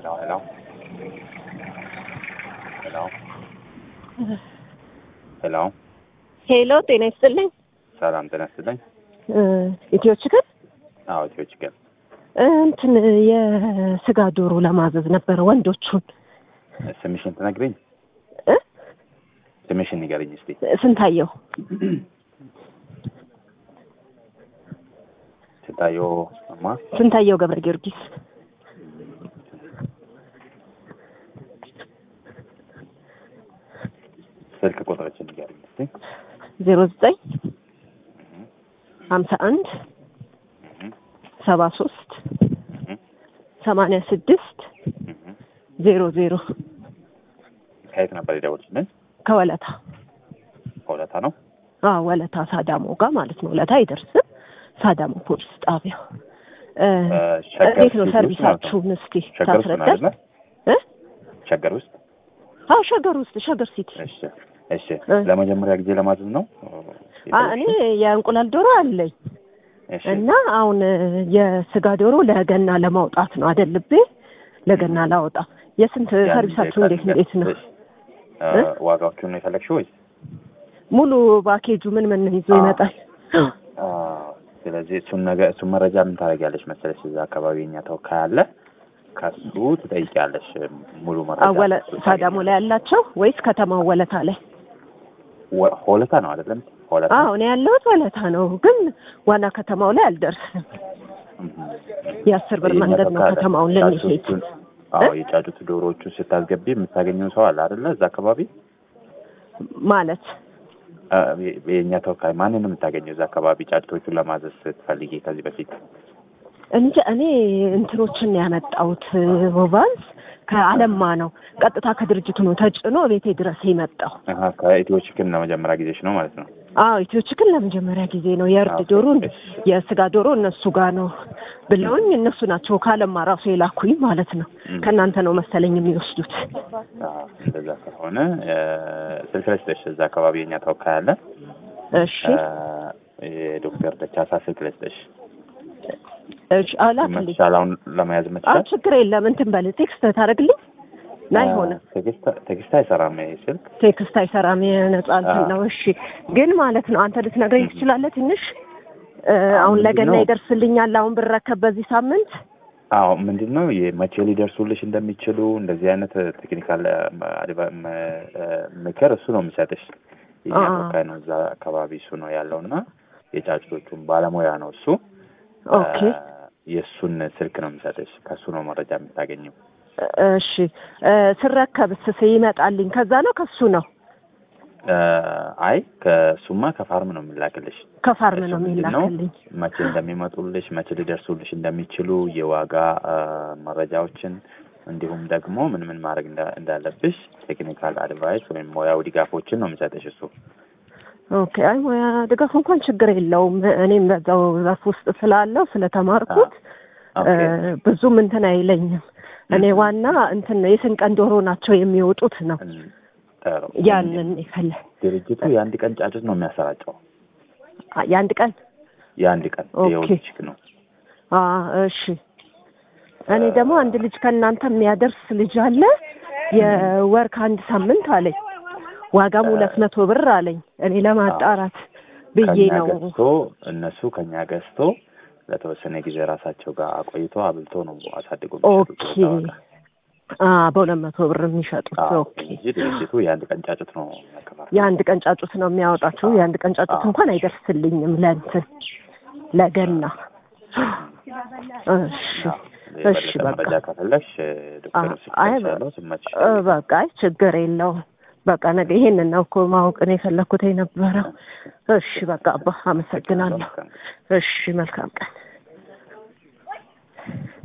Hello, hello. ሄሎ ሄሎ ሄሎ ጤና ይስጥልኝ። ሰላም ጤና ይስጥልኝ። ኢትዮ ችግር አዎ ኢትዮ ችግር እንትን የስጋ ዶሮ ለማዘዝ ነበረ ወንዶቹን ስምሽን ትነግሪኝ? እ? ስምሽን ንገሪኝ እስቲ። ስንታየው ስንታየው እማ ስንታየው ገብረ ጊዮርጊስ ስልክ ቁጥርችን ንገሪኝ እስቲ። ዜሮ ዘጠኝ ሀምሳ አንድ ሰባ ሶስት ሰማንያ ስድስት ዜሮ ዜሮ ከየት ነበር የደወልሽልን? ከወለታ ከሁለታ ነው። አዎ ወለታ ሳዳሞ ጋር ማለት ነው። ወለታ አይደርስም። ሳዳሞ ፖሊስ ጣቢያው እ፣ ሸገር እንዴት ነው ሲቲ ውስጥ ሰርቪሳችሁን እስቲ ሸገር ውስጥ ነው ታስረዳል? አይደለ? እ? ሸገር ውስጥ አዎ ሸገር ውስጥ ሸገር ሲቲ እሺ እሺ። እ። ለመጀመሪያ ጊዜ ለማዘዝ ነው? አ እኔ የእንቁላል ዶሮ አለኝ እሺ እና አሁን የስጋ ዶሮ ለገና ለማውጣት ነው አደልቤ ለገና ላወጣ የስንት ያን ሰርቪሳችሁ ቀን እንዴት እንዴት ነው እሺ። እ፣ ዋጋዎቹን ነው የፈለግሽው ወይስ? ሙሉ ባኬጁ ምን ምን ይዞ አዎ። ይመጣል አ፣ ስለዚህ እሱን ነገር እሱን መረጃ ምን ታደርጊያለሽ መሰለሽ፣ እዛ አካባቢ የኛ ተወካይ አለ። ከሱ ትጠይቂያለሽ ሙሉ መረጃ። አወለ እሱ ሳዳሞ ላይ ያላቸው ወይስ ከተማው ወለታ ላይ ወ- ሆለታ ነው አይደለም? ሆለታ አዎ እኔ ያለሁት ወለታ ነው ግን ዋና ከተማው ላይ አልደርስም እም። የአስር ብር የኛ መንገድ ነው ተወካይ አለ። ከተማውን ልንሄድ ጫጩቱን- አዎ የጫጩት ዶሮዎቹን ስታስገቢ የምታገኘው ሰው አለ አይደለ? እዛ አካባቢ ማለት አ፣ የ- የእኛ ተወካይ ማንን ነው የምታገኘው እዛ አካባቢ ጫጩቶቹን ለማዘዝ ስትፈልጊ ከዚህ በፊት? እንጂ እኔ እንትኖችን ነው ያመጣሁት ሞባይል ከአለማ ነው ቀጥታ ከድርጅቱ ነው ተጭኖ ቤቴ ድረስ የመጣው አሀ ከኢትዮ ቺክን ለመጀመሪያ ጊዜሽ ነው ማለት ነው? አዎ ኢትዮ ችክን ለመጀመሪያ ጊዜ ነው የእርድ ኦኬ፣ ዶሮ እሺ። የስጋ ዶሮ እነሱ ጋር ነው ብለውኝ እነሱ ናቸው ከአለማ ራሱ የላኩኝ ማለት ነው እም። ከእናንተ ነው መሰለኝ የሚወስዱት አዎ፣ እንደዛ ከሆነ እ፣ ስልክ ልስጥሽ። እዛ አካባቢ የኛ ተወካይ አለ። እሺ እ፣ የዶክተር ደቻሳ ስልክ ልስጥሽ። እሺ አላክልኝ መቻል አሁን ለመያዝ አዎ መቻል ችግር የለም እንትን በል ቴክስት ታደርግልኝ ናይ ሆነ ቴክስት አይሰራም ይሄ ስልክ። ቴክስት አይሰራም የነጻ እንትን አዎ። ነው እሺ ግን ማለት ነው አንተ ልትነግረኝ ትችላለህ ትንሽ እ፣ አሁን ምንድን ለገና ነው? ይደርስልኛል አሁን ብረከብ በዚህ ሳምንት አዎ ምንድን ነው መቼ ሊደርሱልሽ እንደሚችሉ እንደዚህ አይነት ቴክኒካል ምክር እሱ ነው የሚሰጥሽ። የኛ አዎ። ተወካይ ነው እዛ አካባቢ እሱ ነው ያለው እና የጫጩቶቹን ባለሙያ ነው እሱ። ኦኬ እ፣ የእሱን ስልክ ነው የሚሰጥሽ። ከእሱ ነው መረጃ የምታገኘው። እሺ እ፣ ስረከብስ ይመጣልኝ ከዛ ነው ከሱ ነው እ፣ አይ ከእሱማ ከፋርም ነው የሚላክልሽ። ከፋርም እሱ ነው ምንድን ነው የሚላክልኝ መቼ እንደሚመጡልሽ መቼ ሊደርሱልሽ እንደሚችሉ የዋጋ አ፣ መረጃዎችን እንዲሁም ደግሞ ምን ምን ማድረግ እንዳ- እንዳለብሽ ቴክኒካል አድቫይስ ወይም ሙያዊ ድጋፎችን ነው የሚሰጥሽ እሱ። ኦኬ አይ ሙያ ድጋፍ እንኳን ችግር የለውም እኔም በዛው ዘርፍ ውስጥ ስላለው ስለተማርኩት ኦኬ። እ፣ ብዙም እንትን አይለኝም እኔ ዋና እንትን ነው የስንቀን ዶሮ ናቸው የሚወጡት ነው እም፣ ጥሩ። ያንን ይፈለ ድርጅቱ የአንድ ቀን ጫጩት ነው የሚያሰራጨው። የአንድ ቀን የአንድ ቀን ኦኬ። የወሊችክ ነው። አ እሺ እኔ ደግሞ አንድ ልጅ ከእናንተ የሚያደርስ ልጅ አለ የወር ከአንድ ሳምንት አለኝ ዋጋም ሁለት መቶ ብር አለኝ እኔ ለማጣራት ብዬ ከኛ ነው ገዝቶ እነሱ ከኛ ገዝቶ ለተወሰነ ጊዜ ራሳቸው ጋር አቆይቶ አብልቶ ነው አሳድጎ የሚሸጡት ኦኬ በዛ ዋጋ። አ በሁለት መቶ ብር የሚሸጡት አዎ፣ ኦኬ እንጂ ድርጅቱ የአንድ ቀን ጫጩት ነው የሚያከፋፍለው። የአንድ ቀን ጫጩት ነው የሚያወጣችሁ የአንድ ቀን ጫጩት አዎ። እንኳን አይደርስልኝም ለእንትን ለገና እሺ አዎ፣ እሺ የበለጠ በቃ መረጃ ከፈለግሽ ዶክተር አይ ስልክ ስመች እ፣ በቃ አይ ችግር የለውም በቃ ነገ ይሄንን ነው እኮ ማወቅ ነው የፈለኩት የነበረው እሺ በቃ አባ አመሰግናለሁ እሺ መልካም ቀን